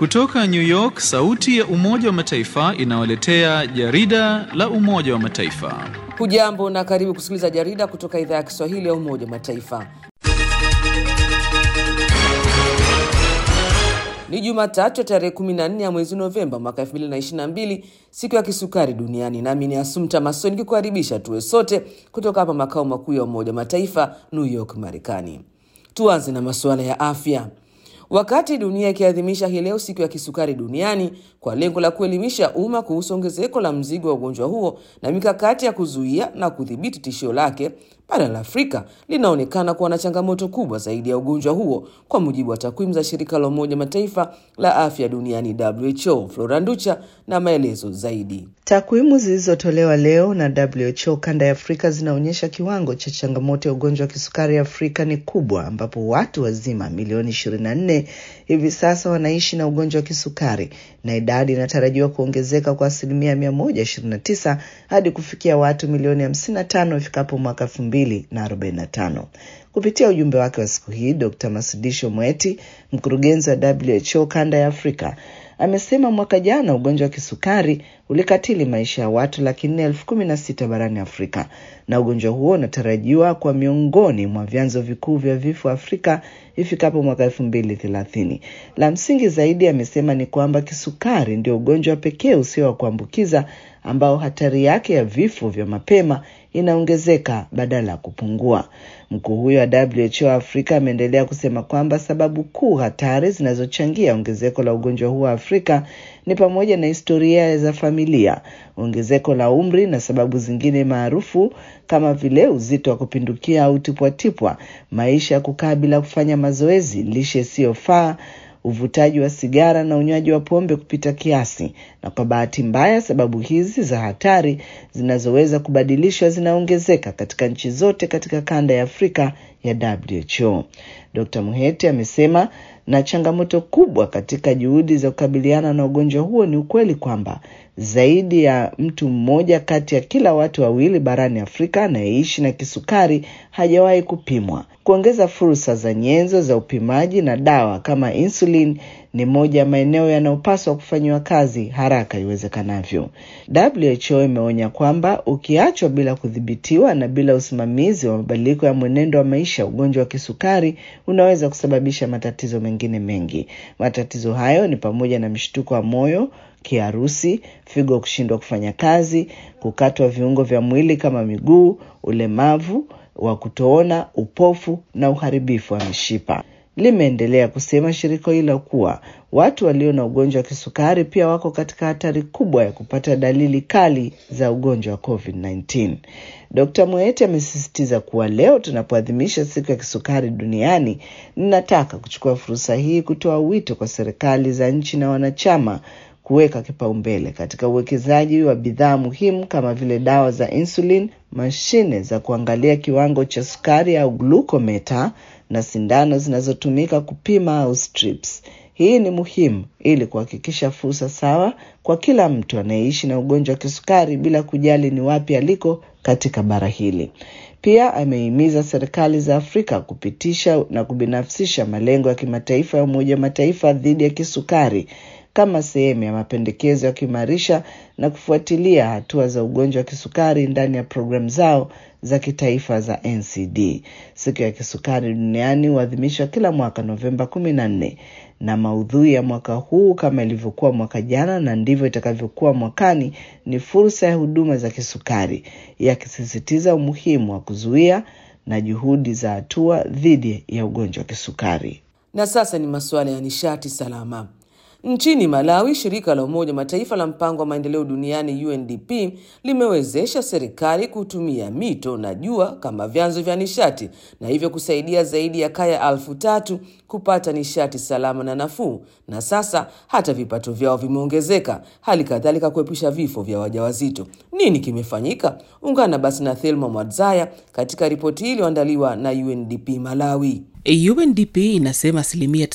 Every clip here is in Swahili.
Kutoka New York, sauti ya Umoja wa Mataifa inawaletea jarida la Umoja wa Mataifa. Hujambo na karibu kusikiliza jarida kutoka idhaa ya Kiswahili ya Umoja wa Mataifa. Ni Jumatatu ya tarehe 14 ya mwezi Novemba mwaka 2022, siku ya kisukari duniani. Nami ni Asumta Maso nikikukaribisha tuwe sote kutoka hapa makao makuu ya Umoja wa Mataifa, New York, Marekani. Tuanze na masuala ya afya. Wakati dunia ikiadhimisha hii leo siku ya kisukari duniani kwa lengo la kuelimisha umma kuhusu ongezeko la mzigo wa ugonjwa huo na mikakati ya kuzuia na kudhibiti tishio lake, bara la Afrika linaonekana kuwa na changamoto kubwa zaidi ya ugonjwa huo, kwa mujibu wa takwimu za shirika la Umoja Mataifa la afya duniani WHO. Flora Nducha na maelezo zaidi. Takwimu zilizotolewa leo na WHO kanda ya Afrika zinaonyesha kiwango cha changamoto ya ugonjwa wa kisukari Afrika ni kubwa, ambapo watu wazima milioni 24 hivi sasa wanaishi na ugonjwa wa kisukari na idadi inatarajiwa kuongezeka kwa asilimia 129 hadi kufikia watu milioni 55 ifikapo mwaka 2045. Kupitia ujumbe wake wa siku hii, Dr. Masudisho Mweti, mkurugenzi wa WHO kanda ya Afrika, amesema mwaka jana ugonjwa wa kisukari ulikatili maisha ya watu laki nne elfu kumi na sita barani Afrika, na ugonjwa huo unatarajiwa kwa miongoni mwa vyanzo vikuu vya vifo Afrika ifikapo mwaka elfu mbili thelathini. La msingi zaidi, amesema ni kwamba kisukari ndio ugonjwa pekee usio wa kuambukiza ambao hatari yake ya vifo vya mapema inaongezeka badala ya kupungua. Mkuu huyo wa WHO Afrika ameendelea kusema kwamba sababu kuu hatari zinazochangia ongezeko la ugonjwa huo Afrika ni pamoja na historia za familia, ongezeko la umri na sababu zingine maarufu kama vile uzito wa kupindukia au tipwatipwa, maisha ya kukaa bila kufanya mazoezi, lishe isiyofaa uvutaji wa sigara na unywaji wa pombe kupita kiasi. Na kwa bahati mbaya, sababu hizi za hatari zinazoweza kubadilishwa zinaongezeka katika nchi zote katika kanda ya Afrika ya WHO. Dr. Muhete amesema na changamoto kubwa katika juhudi za kukabiliana na ugonjwa huo ni ukweli kwamba zaidi ya mtu mmoja kati ya kila watu wawili barani Afrika anayeishi na kisukari hajawahi kupimwa. Kuongeza fursa za nyenzo za upimaji na dawa kama insulin ni moja ya maeneo yanayopaswa kufanyiwa kazi haraka iwezekanavyo. WHO imeonya kwamba ukiachwa bila kudhibitiwa na bila usimamizi wa mabadiliko ya mwenendo wa maisha, ugonjwa wa kisukari unaweza kusababisha matatizo mengine mengi. Matatizo hayo ni pamoja na mshtuko wa moyo, kiharusi, figo kushindwa kufanya kazi, kukatwa viungo vya mwili kama miguu, ulemavu wa kutoona, upofu na uharibifu wa mishipa. Limeendelea kusema shirika hilo kuwa watu walio na ugonjwa wa kisukari pia wako katika hatari kubwa ya kupata dalili kali za ugonjwa wa COVID-19. Dr. Mwete amesisitiza kuwa leo tunapoadhimisha siku ya kisukari duniani, ninataka kuchukua fursa hii kutoa wito kwa serikali za nchi na wanachama kuweka kipaumbele katika uwekezaji wa bidhaa muhimu kama vile dawa za insulin, mashine za kuangalia kiwango cha sukari au glukometa na sindano zinazotumika kupima au strips. Hii ni muhimu ili kuhakikisha fursa sawa kwa kila mtu anayeishi na ugonjwa wa kisukari bila kujali ni wapi aliko katika bara hili. Pia amehimiza serikali za Afrika kupitisha na kubinafsisha malengo ya kimataifa ya Umoja wa Mataifa dhidi ya kisukari kama sehemu ya mapendekezo ya kuimarisha na kufuatilia hatua za ugonjwa wa kisukari ndani ya programu zao za kitaifa za NCD. Siku ya kisukari duniani huadhimishwa kila mwaka Novemba kumi na nne, na maudhui ya mwaka huu kama ilivyokuwa mwaka jana na ndivyo itakavyokuwa mwakani ni fursa ya huduma za kisukari, yakisisitiza umuhimu wa kuzuia na juhudi za hatua dhidi ya ugonjwa wa kisukari. Na sasa ni masuala ya nishati salama. Nchini Malawi, shirika la Umoja Mataifa la mpango wa maendeleo duniani UNDP limewezesha serikali kutumia mito na jua kama vyanzo vya nishati na hivyo kusaidia zaidi ya kaya elfu tatu kupata nishati salama na nafuu, na sasa hata vipato vyao vimeongezeka, hali kadhalika kuepusha vifo vya wajawazito. Nini kimefanyika? Ungana basi na Thelma Mwadzaya katika ripoti hii iliyoandaliwa na UNDP Malawi. UNDP inasema asilimia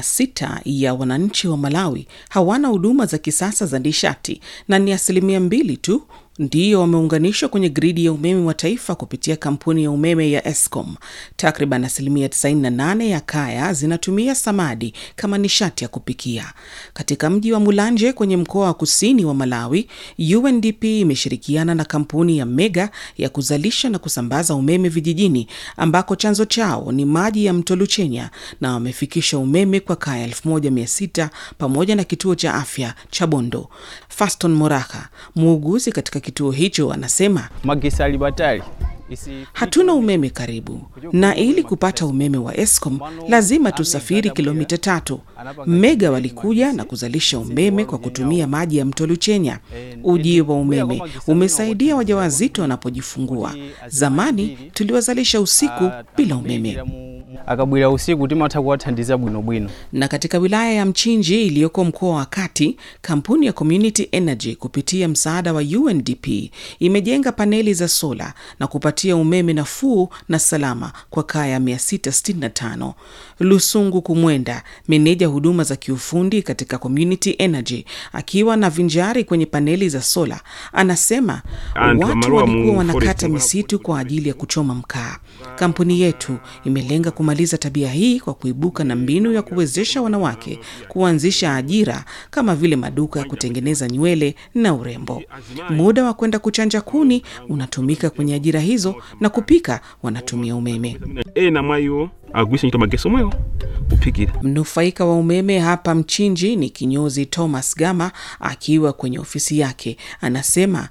96 ya wananchi wa Malawi hawana huduma za kisasa za nishati na ni asilimia mbili tu ndiyo wameunganishwa kwenye gridi ya umeme wa taifa kupitia kampuni ya umeme ya Eskom. Takriban asilimia 98 ya kaya zinatumia samadi kama nishati ya kupikia. Katika mji wa Mulanje kwenye mkoa wa kusini wa Malawi, UNDP imeshirikiana na kampuni ya Mega ya kuzalisha na kusambaza umeme vijijini ambako chanzo chao ni maji ya mto Luchenya na wamefikisha umeme kwa kaya 1600 pamoja na kituo cha afya cha Bondo. Faston Moraka, muuguzi katika kituo hicho, anasema magisali batali hatuna umeme karibu, na ili kupata umeme wa Eskom lazima tusafiri kilomita tatu. Mega walikuja na kuzalisha umeme kwa kutumia maji ya mto Luchenya. Ujio wa umeme umesaidia wajawazito wanapojifungua. Zamani tuliwazalisha usiku bila umeme. akabwira usiku timatha kuwathandiza bwinobwino Na katika wilaya ya Mchinji iliyoko mkoa wa Kati, kampuni ya Community Energy kupitia msaada wa UNDP imejenga paneli za sola na kupatia umeme nafuu na salama kwa kaya 665. Lusungu Kumwenda, meneja huduma za kiufundi katika Community Energy, akiwa na vinjari kwenye paneli za sola, anasema watu walikuwa wanakata misitu kwa ajili ya kuchoma mkaa. Kampuni yetu imelenga kumaliza tabia hii kwa kuibuka na mbinu ya kuwezesha wanawake kuanzisha ajira kama vile maduka ya kutengeneza nywele na urembo. Muda wa kwenda kuchanja kuni unatumika kwenye ajira hizo na kupika wanatumia umeme. ena mwayo agwisa nyita mageso mweyo upikira Mnufaika wa umeme hapa Mchinji ni kinyozi Thomas Gama akiwa kwenye ofisi yake, anasema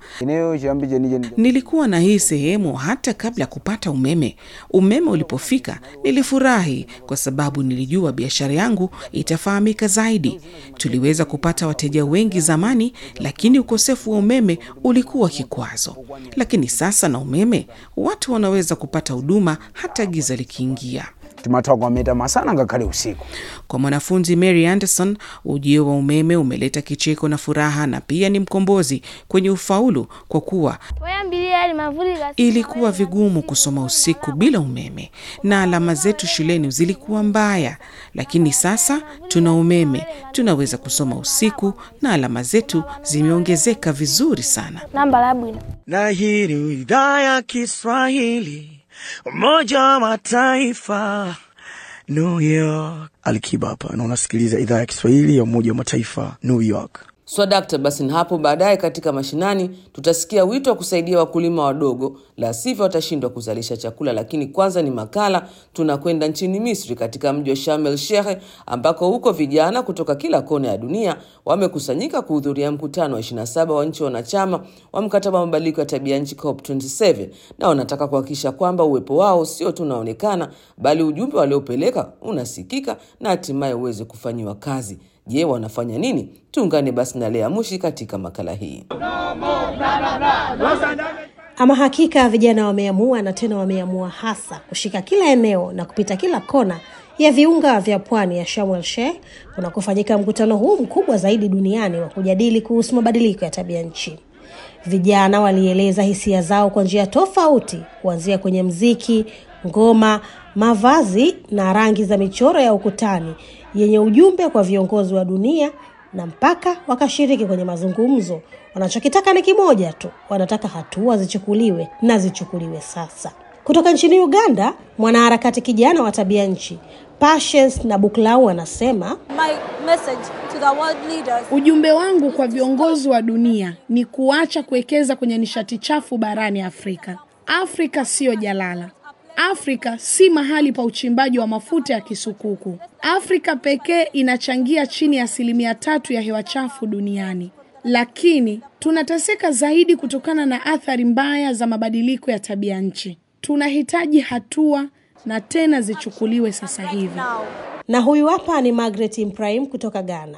nilikuwa na hii sehemu hata kabla ya kupata umeme. Umeme ulipofika nilifurahi kwa sababu nilijua biashara yangu itafahamika zaidi. Tuliweza kupata wateja wengi zamani, lakini ukosefu wa umeme ulikuwa kikwazo. Lakini sasa na umeme, watu wanaweza kupata huduma hata giza likiingia. timatwagwameta masana ngakhale usiku Kwa mwanafunzi Mary Anderson, ujio wa umeme umeleta kicheko na furaha na pia ni mkombozi kwenye ufaulu, kwa kuwa ilikuwa vigumu kusoma usiku bila umeme na alama zetu shuleni zilikuwa mbaya, lakini sasa tuna umeme, tunaweza kusoma usiku na alama zetu zimeongezeka vizuri sana. na hii ni idhaa ya Kiswahili Umoja wa Mataifa New York. Alikiba hapa na unasikiliza idhaa ya Kiswahili ya Umoja wa Mataifa New York. Swadakta. Basi na hapo baadaye katika mashinani tutasikia wito wa kusaidia wakulima wadogo, la sivyo watashindwa kuzalisha chakula. Lakini kwanza ni makala, tunakwenda nchini Misri katika mji wa Sharm el Sheikh ambako huko vijana kutoka kila kona ya dunia wamekusanyika kuhudhuria mkutano wa 27 wa nchi wanachama wa mkataba wa mabadiliko ya tabia nchi COP27, na wanataka kuhakikisha kwamba uwepo wao sio tu unaonekana, bali ujumbe waliopeleka unasikika na hatimaye uweze kufanyiwa kazi. Je, wanafanya nini? Tuungane basi na Lea Mushi katika makala hii. Ama hakika vijana wameamua na tena wameamua hasa kushika kila eneo na kupita kila kona ya viunga vya pwani ya Sharm el Sheikh kunakofanyika mkutano huu mkubwa zaidi duniani wa kujadili kuhusu mabadiliko ya tabia nchi. Vijana walieleza hisia zao kwa njia tofauti, kuanzia kwenye mziki, ngoma, mavazi na rangi za michoro ya ukutani yenye ujumbe kwa viongozi wa dunia na mpaka wakashiriki kwenye mazungumzo. Wanachokitaka ni kimoja tu, wanataka hatua zichukuliwe na zichukuliwe sasa. Kutoka nchini Uganda, mwanaharakati kijana wa tabia nchi Patience na Buklau anasema Ujumbe wangu kwa viongozi wa dunia ni kuacha kuwekeza kwenye nishati chafu barani Afrika. Afrika siyo jalala. Afrika si mahali pa uchimbaji wa mafuta ya kisukuku. Afrika pekee inachangia chini ya asilimia tatu ya hewa chafu duniani, lakini tunateseka zaidi kutokana na athari mbaya za mabadiliko ya tabia nchi. Tunahitaji hatua na tena zichukuliwe sasa hivi. na huyu hapa ni Margaret Ibrahim kutoka Ghana.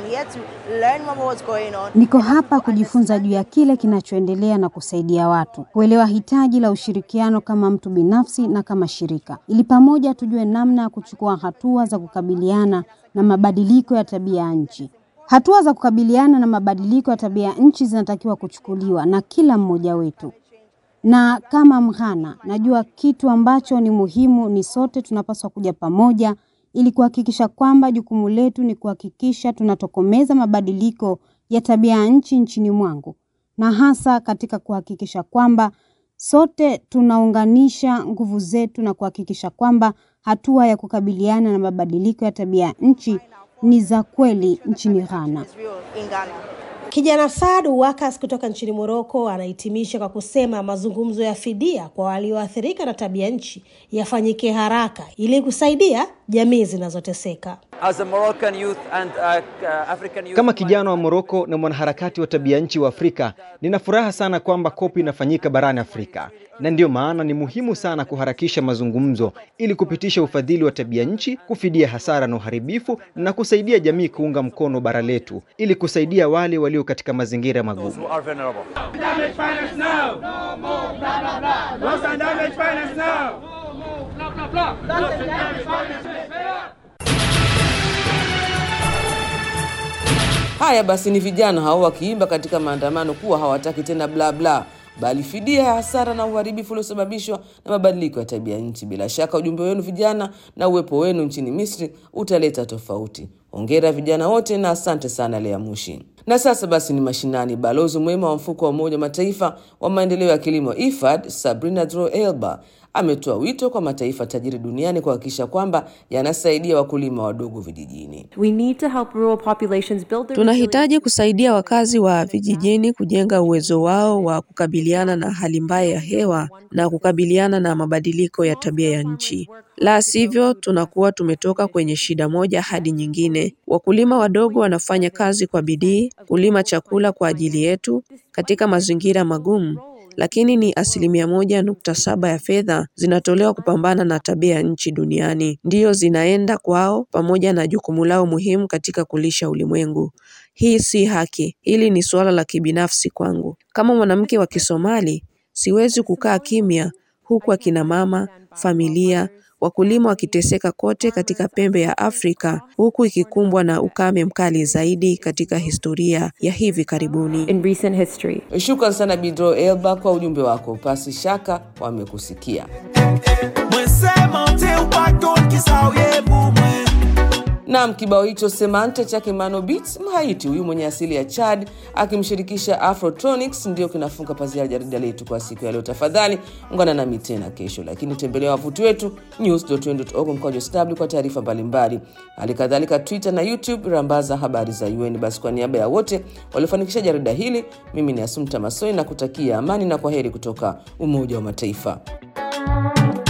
Niko hapa kujifunza juu ya kile kinachoendelea na kusaidia watu kuelewa hitaji la ushirikiano kama mtu binafsi na kama shirika, ili pamoja tujue namna ya kuchukua hatua za kukabiliana na mabadiliko ya tabia ya nchi. Hatua za kukabiliana na mabadiliko ya tabia ya nchi zinatakiwa kuchukuliwa na kila mmoja wetu na kama Mghana, najua kitu ambacho ni muhimu ni sote tunapaswa kuja pamoja ili kuhakikisha kwamba jukumu letu ni kuhakikisha tunatokomeza mabadiliko ya tabia ya nchi nchini mwangu na hasa katika kuhakikisha kwamba sote tunaunganisha nguvu zetu na kuhakikisha kwamba hatua ya kukabiliana na mabadiliko ya tabia nchi ni za kweli nchini Ghana. Kijana Saad Wakas kutoka nchini Moroko anahitimisha kwa kusema mazungumzo ya fidia kwa walioathirika na tabia nchi yafanyike haraka ili kusaidia jamii zinazoteseka. Kama kijana wa Moroko na mwanaharakati wa tabia nchi wa Afrika, nina furaha sana kwamba kopi inafanyika barani Afrika, na ndiyo maana ni muhimu sana kuharakisha mazungumzo ili kupitisha ufadhili wa tabia nchi, kufidia hasara na uharibifu, na kusaidia jamii kuunga mkono bara letu ili kusaidia wale walio katika mazingira magumu. Haya basi, ni vijana hao wakiimba katika maandamano kuwa hawataki tena bla bla, bali fidia ya hasara na uharibifu uliosababishwa na mabadiliko ya tabia nchi. Bila shaka ujumbe wenu vijana na uwepo wenu nchini Misri utaleta tofauti. Hongera vijana wote na asante sana Lea Mushi. Na sasa basi ni mashinani. Balozi mwema wa mfuko wa Umoja wa Mataifa wa maendeleo ya kilimo IFAD, Sabrina Dro Elba ametoa wito kwa mataifa tajiri duniani kuhakikisha kwamba yanasaidia wakulima wadogo vijijini. Tunahitaji kusaidia wakazi wa vijijini kujenga uwezo wao wa kukabiliana na hali mbaya ya hewa na kukabiliana na mabadiliko ya tabia ya nchi. La sivyo, tunakuwa tumetoka kwenye shida moja hadi nyingine. Wakulima wadogo wanafanya kazi kwa bidii kulima chakula kwa ajili yetu katika mazingira magumu lakini ni asilimia moja nukta saba ya fedha zinatolewa kupambana na tabia ya nchi duniani ndiyo zinaenda kwao, pamoja na jukumu lao muhimu katika kulisha ulimwengu. Hii si haki. Hili ni suala la kibinafsi kwangu. Kama mwanamke wa Kisomali, siwezi kukaa kimya huku akina mama, familia, wakulima wakiteseka kote katika pembe ya Afrika huku ikikumbwa na ukame mkali zaidi katika historia ya hivi karibuni. In recent history. Shukran sana Bidro Elba kwa ujumbe wako. Pasi shaka wamekusikia. Naam, kibao hicho Semante chake Mano Beats, Mhaiti huyu mwenye asili ya Chad akimshirikisha Afrotronics ndio kinafunga pazia ya jarida letu kwa siku ya leo. Tafadhali ungana nami tena kesho, lakini tembelea wavuti wetu news.un.org mkwaju sw kwa taarifa mbalimbali. Hali kadhalika Twitter na YouTube rambaza habari za UN. Basi kwa niaba ya wote waliofanikisha jarida hili, mimi ni Asumta Masoi na kutakia amani na kwa heri kutoka Umoja wa Mataifa.